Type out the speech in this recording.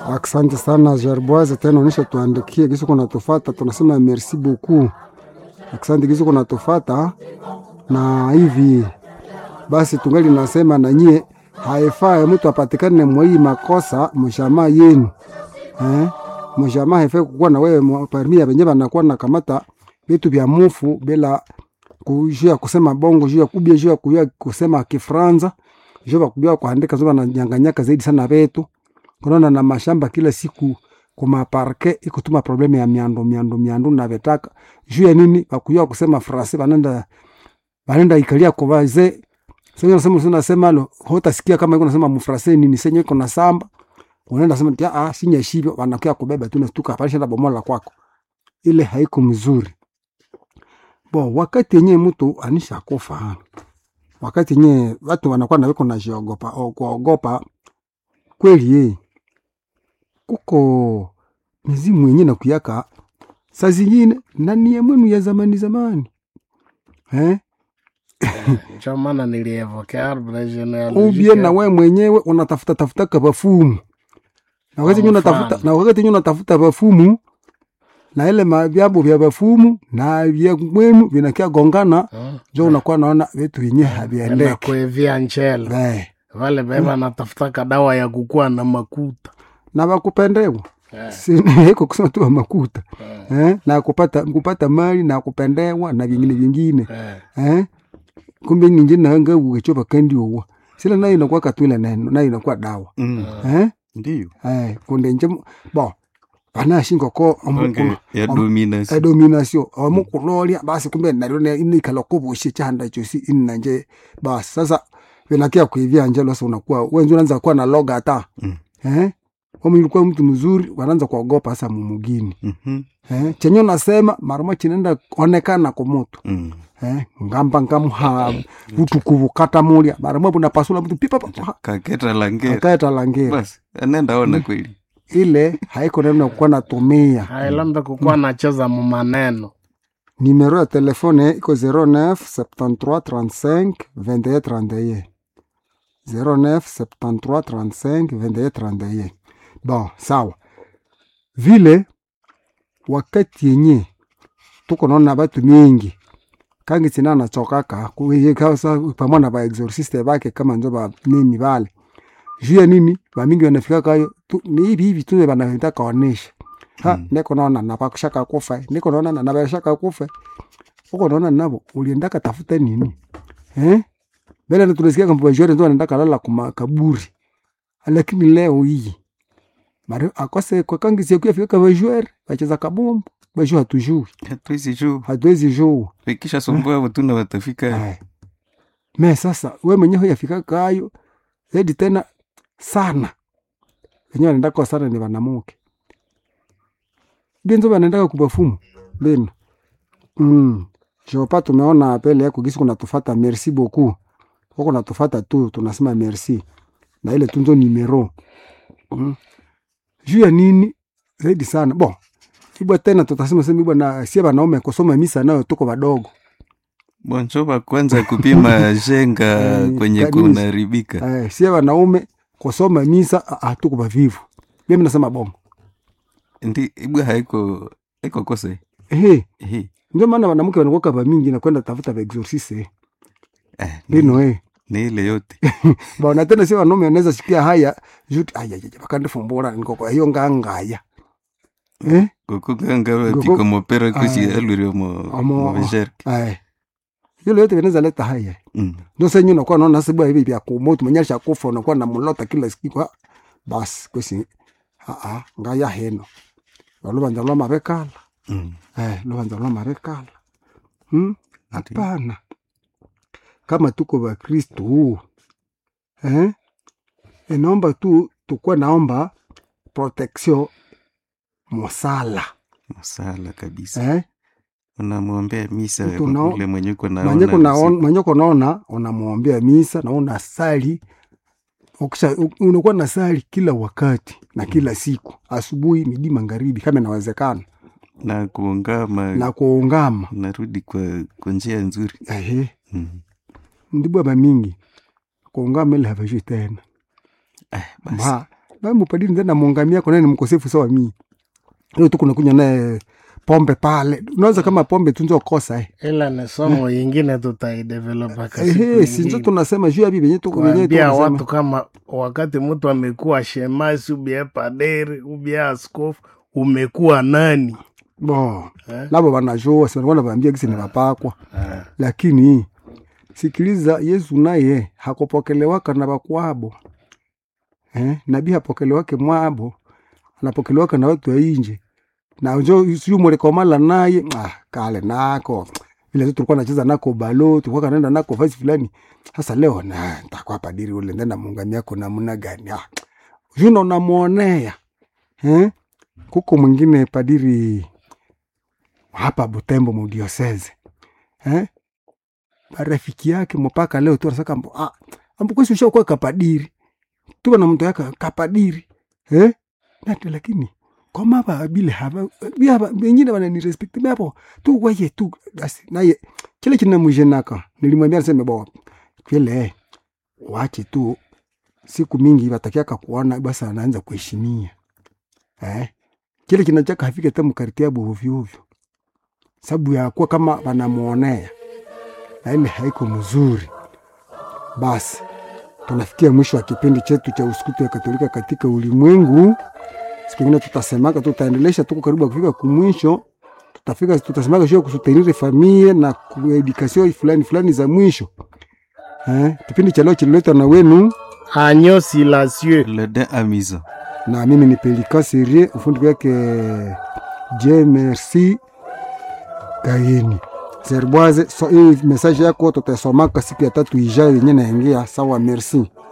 Asante sana Gerboise, tena onesha tuandikie gisi kunatufata, tunasema merci beaucoup. Asante gisi kunatufata na hivi basi, tungali nasema na nyie, haifai mtu apatikane mwai makosa mshamaa yenu eh? Mshamaa haifai kukuwa na wewe parmi ya benye banakuwa na kamata vitu vya mufu bila kujua kusema bongo, juu ya kubia, juu ya kujua kusema Kifranza, juu ya kujua kuandika, zoba na nyanganyaka zaidi sana vetu kunaona na mashamba kila siku kuma parke ikutuma probleme ya miando miando miando na vetaka juu ya nini bakuyua kusema frase banenda banenda ikalia kwa wazee sasa unasema unasema lo hotasikia kama iko nasema mfrase nini senye iko na samba unaenda sema tia ah sinya shivyo wanakuya kubeba tu nastuka hapa shida bomola kwako ile haiko mzuri bo wakati yenyewe mtu anisha kufa wakati yenyewe watu wanakuwa na wiko na jiogopa au kuogopa kweli yeye kuko mizimu yenye na kuyaka saa zingine nani ya mwenu ya zamani zamani eh? ndio maana nilievokea arbre ubie genealogique na we mwenyewe unatafuta tafuta kabafumu na wakati Kwa yenyewe unatafuta mfano. na wakati yenyewe unatafuta bafumu na ile mavyambo vya bafumu na vya mwenu vinakia gongana Hmm. jo unakuwa naona vitu vyenyewe enda haviendeki kuevia nchele eh. vale beba natafuta kadawa ya kukua na makuta na wakupendewa Eh, Si- iko kusema tu wa makuta eh, eh? na kupata kupata mali na kupendewa na vingine vingine eh. eh? kumbe ninje nanga ugechopa kandi uwa sila nayo inakuwa katwila neno nayo inakuwa dawa Mm. eh? Ndiyo. eh, kunde nje mu- bo banashinga ko Onge ya domination. domination amukulolia basi kumbe nalio inikala kubushe chanda chosi inanje basi sasa vinakia kuivia njelo sasa unakuwa wenzi unaanza kuwa na loga hata Mm. eh? kama ulikuwa mtu mzuri wanaanza kuogopa sasa mumugini Mhm. eh? chenye unasema maruma chinaenda onekana kumutu Mm. eh? ngamba ngamha vutukuvu kata mulya maruma bunapasula mtu pipa pa- Kaketa langera. akaeta langera Basi, anenda ona kweli. ile haiko neno kuwa natumia hailambe kukuwa nacheza mumaneno Numéro ya telefone iko 09 73 35 21 31. 09 73 35 21 31. Bon, sawa. Vile wakati yenye tuko naona batu mingi kangi tina nachokaka kuyekasa pamoja na ba exorciste bake kama njo ba nini bale juu ya nini bamingi wanafika kayo tu, ni hivi hivi tu banataka kaonesha ha Mm. niko naona na bakushaka kufa niko naona na nabashaka kufa uko naona nabo uliendaka tafuta nini eh mbele tunasikia kama bajore ndo anaenda kalala kuma kaburi lakini leo hii mari akose kwa kangi siku yafika kama bajore bacheza kabumbu bajua hatujui Hatuwezi juu. hatuwezi juu Ikisha sumbua watu na watafika. Eh. me sasa we mwenyewe yafika kayo zaidi tena sana wenyewe wanaenda kwa sana ni wanamuke benzo wanaendaka kubafumu beno mm. jopa tumeona pele yako gisi kunatufata merci beaucoup huko natufata tu tunasema merci na ile tunzo nimero mm. juu ya nini zaidi sana bon ibwa tena tutasema sema ibwa na sie wanaume kusoma misa nayo tuko wadogo Bonjoba kwanza kupima jenga Eh, kwenye kanisa. kunaribika. eh, sie wanaume kusoma misa ah, ah, tuko bavivu mimi nasema bongo Ndi ibwa haiko haiko kose. ehe Ehe. ndio maana wanamke wanakuwa ba mingi na kwenda tafuta ba exorciste Eh, ni, bino eh ni ile yote. bwana tena sie wanaume wanaweza sikia haya juti aya aya bakande fumbura niko kwa hiyo ngangaya eh Kukuganga Kuku- tiko mopera kusi Ah. aluri mo Amo- mo jerk. eh hilo yote vinaweza leta haya Mm. ndio sasa nyinyi unakuwa naona sababu hivi vya kumoto mwenyesha kufa unakuwa na mlota kila siku ah, basi kwesi a a ngaya heno walubanza lwa mabekala Mm. eh lubanza lwa mabekala hmm? hapana kama tuko bakristu eh? inaomba tu tukuwe naomba protection mosala Masala kabisa. eh? Unamwombea misa Mtu unao- ule mwenye uko mwenye naona. kunaona- mwenye kunaona unamwombea misa na unasali ukisha u- unakuwa na sali kila wakati na kila siku asubuhi midi magharibi kama inawezekana na kuungama na kuungama narudi kwa kwa njia nzuri. ehe Mm. ndibwa bamingi kuungama ile havajui tena Eh, basi. ma mupadiri ndenda muungamia kwa nani mkosefu sawa mimi leo tu kunakunywa naye pombe pale unaweza kama pombe tunzo kosa eh ila ni somo yingine tutaidevelopa ehe sinzo tunasema juu ya bibi yenyewe tu yenyewe kuambia tunasema watu kama wakati mtu amekuwa shemasi ubie paderi ubie askofu umekuwa nani bo Eh? labo wanajua si wanakuwa wanaambia gisi ni mapakwa lakini sikiliza yesu naye hakupokelewaka na bakwabo eh? nabii hapokelewake mwabo anapokelewaka na watu wa inje na njo siu mulikomala naye ah, kale nako vile tu tulikuwa nacheza nako balo tulikuwa kanaenda nako fasi fulani sasa leo na ntakuwa padiri ule ndenda muungami yako namna gani ah, juno namwonea eh? kuko mwingine padiri hapa Butembo mudioseze eh? rafiki yake mpaka leo tu anasaka mbo ah, ambukwesi ushakuwa kapadiri tuba na mtu yake kapadiri eh? nati lakini koma ba bile haba biaba wengine wanani respect bapo tu waye tu basi naye kile kinamjenaka nilimwambia niseme bo kile wache tu siku mingi watakiaka kuona basi anaanza kuheshimia eh? kile kinachaka hafike hata mkartia ovyo ovyo sababu ya kuwa kama wanamuonea na ile haiko mzuri. Basi tunafikia mwisho wa kipindi chetu cha usukutu ya Katolika katika ulimwengu. Siku ingine tutasemaka, tutaendelesha, tuko karibu kufika kumwisho. Tutafika, tutasemaka juu ya kusutenire familia na kuedikasio fulani fulani za mwisho. Eh, kipindi cha leo kililetwa na wenu agneau silencieux le din amusant na mimi ni Pelika Serie, ufundi wake J Merci Kaini Zerbwaze. So, hii message yako tutasomaka siku ya tatu ijayo yenye naingia. Sawa, merci.